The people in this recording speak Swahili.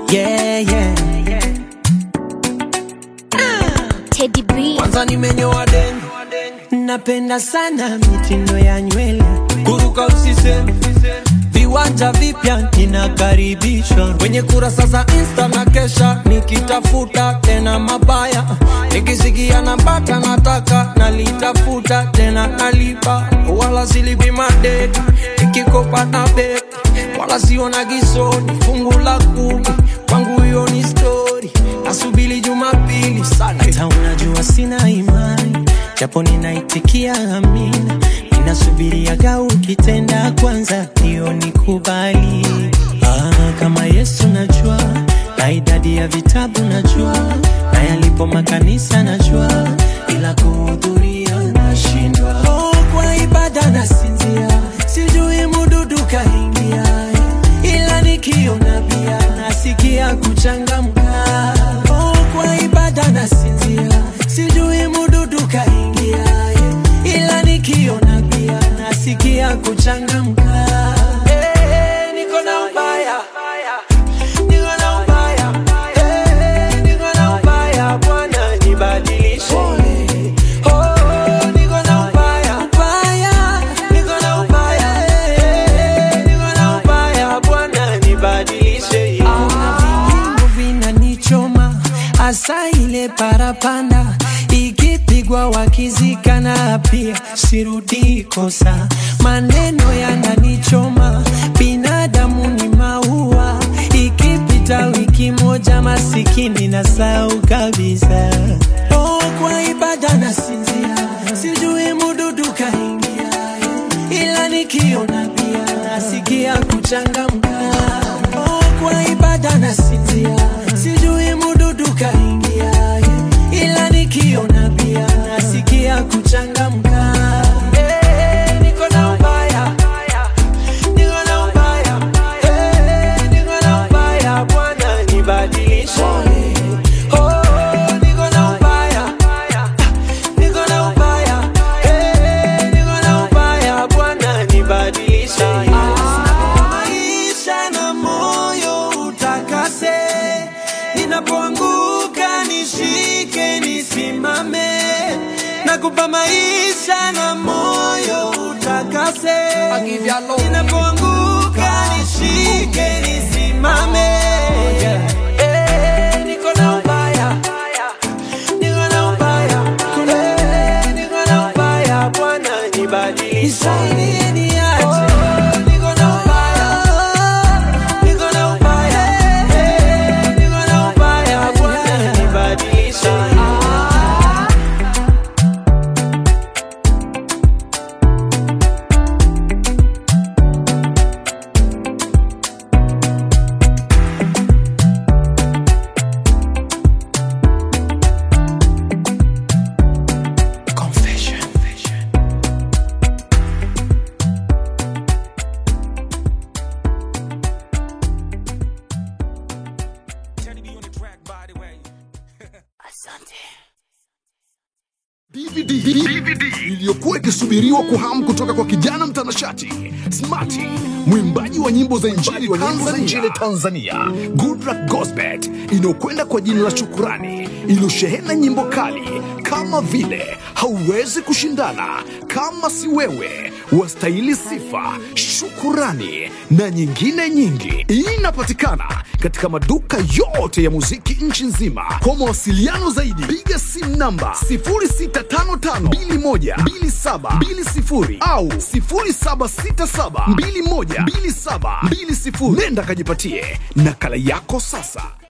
yeah, yeah. Teddy B. Kwanza nimenyoa deni, napenda sana mitindo ya nywele, kuruka usiseme, viwanja vipya ninakaribishwa kwenye kurasa za Insta na kesha nikitafuta tena mabaya, nikisikia napata nataka nalitafuta tena nalipa, wala silipi madeni nikikopa na beki, wala siona gisoni fungu la kumi kwangu hiyo ni story, nasubiri Jumapili sana. Hata unajua sina imani, japo ninaitikia amina, ninasubiriaga ukitenda kwanza, hiyo nikubali. Ah, kama Yesu najua, na idadi ya vitabu najua, na yalipo makanisa najua, ila kuhudhuria nashindwa. Oh, kwa ibada nasinzia, sijui mududu kaingia, ila nikiona pia nasikia kuchangamka. Oh, kwa ibada nasinzia, sijui mududu kaingia, ila nikiona pia nasikia kuchangamka. Eh, niko na ubaya, niko na ubaya, eh, niko na ubaya, Bwana nibadilishe. Oh, niko na ubaya, ubaya, niko na ubaya, eh, niko na ubaya, Bwana nibadilishe. Kuna vingingo vinanichoma, hasa ile parapanda ikipigwa wakizikana, pia sirudi kosa. Maneno yananichoma, binadamu ni maua, ikipita wiki moja masikini na sau kabisa. Oh, kwa ibada nasinzia, sijui mududu kaingia, ila nikiona pia nasikia kuchangamka. Oh, kwa ibada nasinzia, sijui mududu kaingia, ila nikiona pia nasikia kuchangamka. Eh, niko na ubaya, niko na ubaya, eh, niko na ubaya, Bwana nibadilishe. Oh, niko na ubaya, niko na ubaya, eh, niko na ubaya, Bwana nibadilishe. Maisha na moyo utakase, ninapoanguka nishike, nisimame, nakupa maisha na moyo utakase, ninapoanguka nishike, nisimame. Eh, niko na ubaya, niko na ubaya, eh, niko na ubaya, Bwana nibadilishe. Nisaidie niache. Niko na ubaya, niko na ubaya, eh, niko na ubaya, Bwana nibadilishe. Confession. DVD, DVD iliyokuwa ikisubiriwa kwa hamu kutoka kwa kijana mtanashati Smarty, mwimbaji wa nyimbo za injili Tanzania, injili Tanzania, Goodluck Gosbet, inayokwenda kwa jina la Shukurani, iliyoshehena nyimbo kali kama vile hauwezi kushindana, kama si wewe, wastahili sifa, shukurani na nyingine nyingi. Inapatikana katika maduka yote ya muziki nchi nzima. Kwa mawasiliano zaidi, piga simu namba 0655212720 au 0767212720. Nenda kajipatie nakala yako sasa.